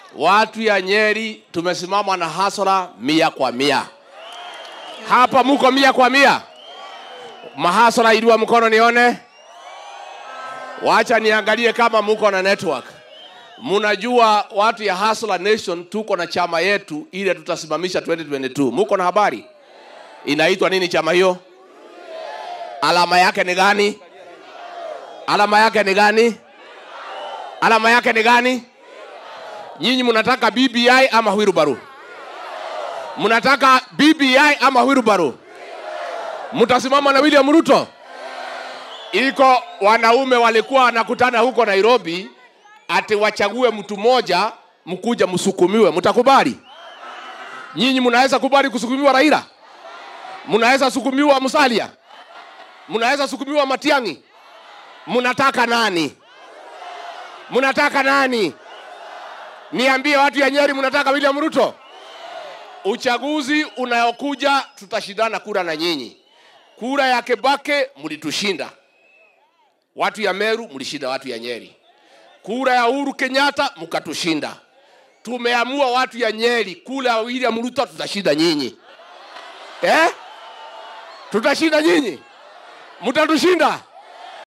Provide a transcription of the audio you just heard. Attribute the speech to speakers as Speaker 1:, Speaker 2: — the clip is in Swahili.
Speaker 1: watu ya Nyeri tumesimama na hasara mia kwa mia. Hapa muko mia kwa mia. Mahasara iliwa mkono nione. Wacha niangalie kama muko na network. Munajua watu ya Hustler Nation tuko na chama yetu ile tutasimamisha 2022. Muko na habari? Inaitwa nini chama hiyo? Alama yake ni gani? Alama yake ni gani? Alama yake ni gani? Nyinyi mnataka BBI ama Wilbaru? Mnataka BBI ama Wilbaru? Mtasimama na William Ruto? Iko wanaume walikuwa wanakutana huko Nairobi ati wachague mtu mmoja mkuja msukumiwe, mtakubali? Nyinyi mnaweza kubali kusukumiwa Raila? Mnaweza sukumiwa Musalia? Mnaweza sukumiwa Matiang'i? Mnataka nani? Mnataka nani? Niambie watu ya Nyeri, mnataka William Ruto? Uchaguzi unayokuja tutashindana kura na nyinyi. Kura ya Kebake mlitushinda, watu ya Meru mlishinda watu ya Nyeri. Kura ya Uhuru Kenyatta mkatushinda. Tumeamua watu ya Nyeri, kura ya William Ruto tutashinda nyinyi eh? Tutashinda nyinyi, mtatushinda